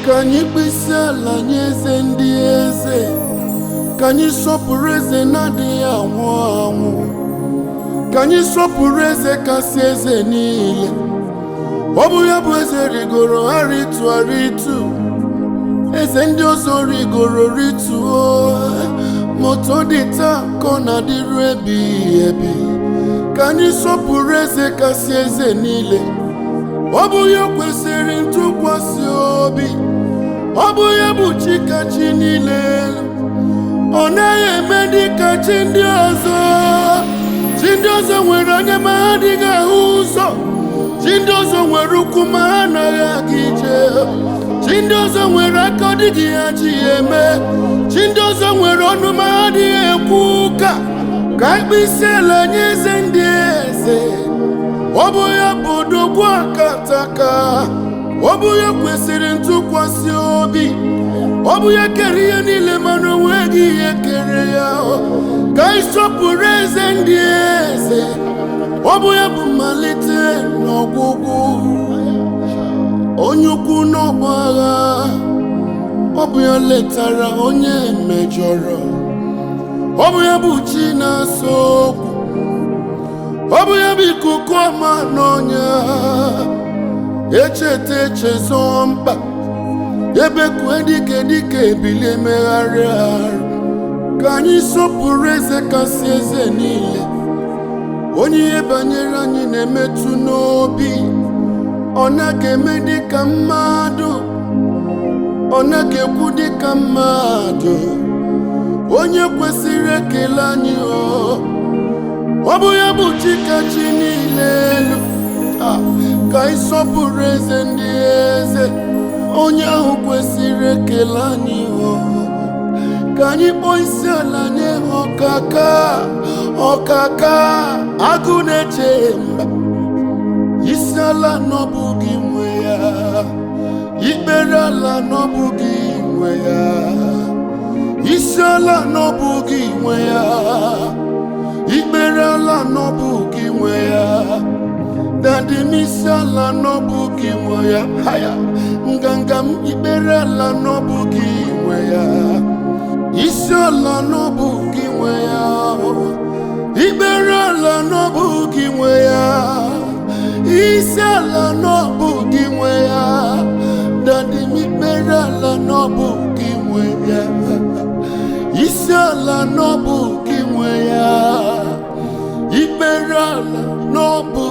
ka anyị kpesi ala nye eze ndị eze ka anyị sọpụrụ eze na-adịghị anwụ anwụ ka anyị sọpụrụ eze kasị eze niile ọ bụ ya bụ eze rigoro ha ritu aritu eze ndị ọzọ rigoro rituo moto dị taa ka ọ na-adịru ebighị ebi ka anyị sọpụrụ eze kasị eze niile ọ bụ ya kwesịrị ntụkwasị obi ọ bụ ya bụ chikachi niile ọ naghị eme dịka chi ndị ọzọ chi ndị ọzọ nwere anya ma ha adịghị ahụ ụzọ chi ndị ọzọ nwere ụkwụ ma ha anaghị aga ije chi ndị ọzọ nwere aka ọ dịghị ha chi ya eme chi ndị ọzọ nwere ọnụ ma ha adịghị ekwu ụka ka ikpe isi ala nye eze ndị eze ọ bụ ya bụ odogwu akataka ọ bụ ya kwesịrị ntụkwasị obi ọ bụ ya kere ihe niile mana o nweghị ihe kere ya ka anyị sọpụrụ eze ndị eze ọ bụ ya bụ mmalite na ọgwụgwụ onye ukwu n'ọgba agha ọ bụ ya letara onye mejọrọ ọ bụ ya bụ chi na-asọ okwu ọ bụ ya bụ ikuku ọma n'ọnya echeta echezọ mkpa ebekue dike dike ebilie megharịa arụ ka anyị sọpụrụ eze kasị eze niile onye ihe banyere anyị na-emetụ n'obi ọ naghị eme dịka mmadụ ọ naghị ekwu dịka mmadụ onye kwesịrị ekele anyị ọ ọ bụ ya bụ chikachi niile elu Ah, ka anyị sọpụrụ eze ndị eze onye ahụ kwesịrị ekele anyị ọ ka anyị kpọọ isi ala nye ọkaka ọkaka agụ na-eche mba isi ala n'ọbụghị nwe ya ikpere ala n'ọbụghị nwe ya isi ala n'ọbụghị nwe ya ikpere ala n'ọbụghị nwe ya dadi m isi ala n'ọbụghị nwe ya haya nganga m ikpere ala n'ọbụghị nwe ya isi ala n'ọbụghị nwe ya ikpere ala n'ọbụghị nwe ya isi ala n'ọbụghị nwe ya dadi m ikpere ala n'ọbụghị nwe ya isi ala n'ọbụghị nwe ya ikpere ala n'ọbụ